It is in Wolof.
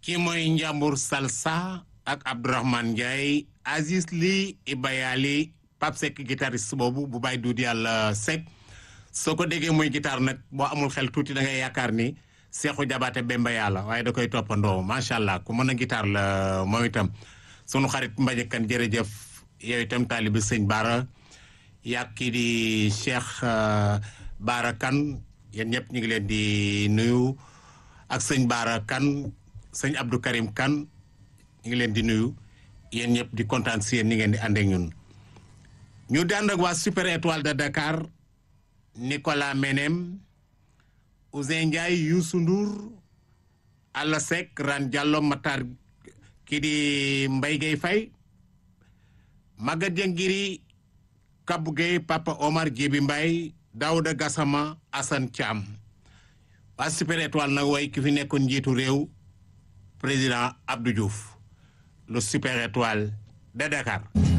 kii mooy Njambur Salsa ak Abdourahmane Ndiaye Aziz Ly Ibayali Pape Seck guitariste boobu bu bàyyi duudi yàlla Seck soo ko déggee muy guitare nag boo amul xel tuuti da ngay yaakaar ni Seexu Jabaate Bemba yàlla waaye da koy toppandoo macha allah ku mën a guitare la moom itam sunu xarit Mbaye kan jërëjëf yow itam taalibi sëñ Baara yàgg kii di Cheikh Baara Kan yéen ñëpp ñu ngi leen di nuyu ak sëñ Baara Kan sëñ Abdou Karim Kan ñu ngi leen di nuyu yéen ñëpp di kontaan si yéen ni ngeen di ànd ak ñun. ñu dànd ak waa Super Étoile de Dakar Nicolas Menem Ousseyn Ndiaye Youssou Ndour Alla Seck Ran Diallo Matar kii di Mbaye Gueye Faye Maguette Diengiri Kabou Gueye Papa Omar Djibi Mbaye Daouda Gassama Assane Thiam waa Super Étoile nag way ki fi nekkoon njiitu réew président Abdou Diouf le Super Étoile de Dakar